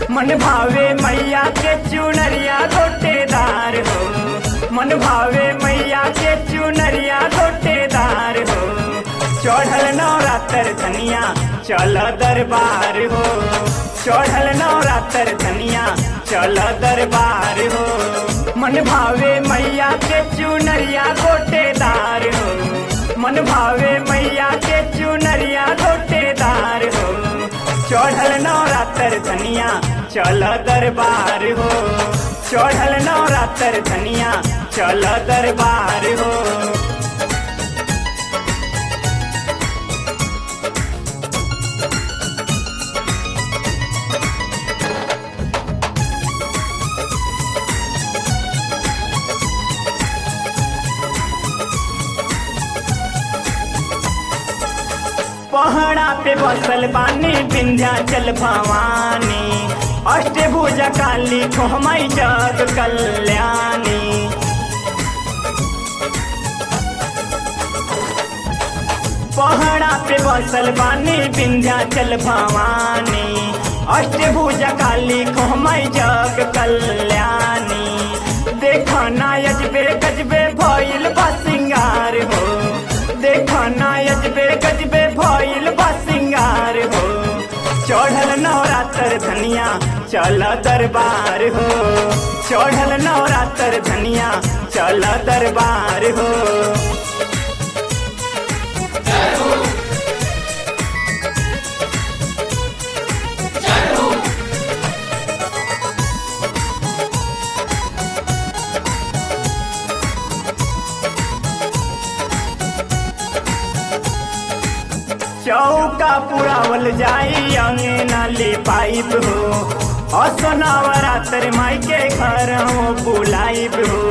मन भावे मैया के चुनरिया गोटेदार हो मन भावे मैया के चुनरिया गोटेदार हो चढ़ल नवरात्र धनिया चल दरबार हो चढ़ल नवरात्र धनिया चल दरबार हो मन भावे मैया के चुनरिया गोटेदार हो मन भावे मैया के चुनरिया गोटेदार हो चढ़ल नवरात्र धनिया चल दरबार हो चढ़ल नवरात्र धनिया चल दरबार हो पहाड़ा पे बसल बानी विंध्याचल भवानी अष्टभुजा काली खोमई जग कल्याणी पहाड़ा पे बसल बानी विंध्याचल भवानी अष्टभुजा काली खोमई जग कल्याणी देखा ना यजबे गजबे भइल बा सिंगार हो देखा ना यजबे गजबे भइल बा सिंगार हो चढ़ल नवरात्र धनिया चल दरबार हो चढ़ल नवरात्र धनिया चल दरबार हो चौका पुरावल जाई अंगना ले पाइप हो असनावरात्र माई के घर हो बुलाइब हो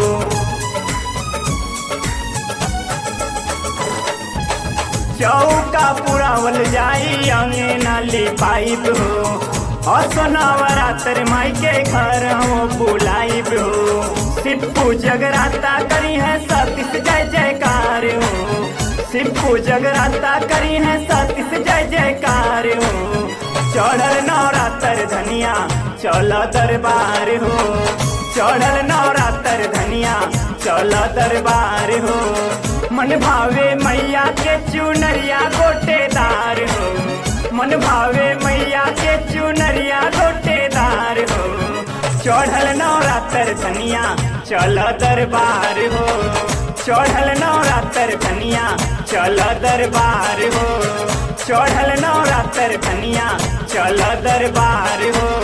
चौका पुरावल जाई अंगना ले पाइप हो असनावरात्र माई के घर हो बुलाइब हो सिप्पू जगराता करी है सतीश जय जयकार हो सिप्पू जगराता करी है सतीश जय जयकार हो चढ़ल नवरात्र धनिया चल दरबार हो चढ़ल नवरात्र धनिया चल दरबार हो मन भावे मैया के चुनरिया गोटेदार हो मन भावे मैया के चुनरिया गोटेदार हो चढ़ल नवरात्र धनिया चल दरबार हो चढ़ल नवरात्र धनिया चल दरबार हो चढ़ल नवरात्र धनिया चल दरबार हो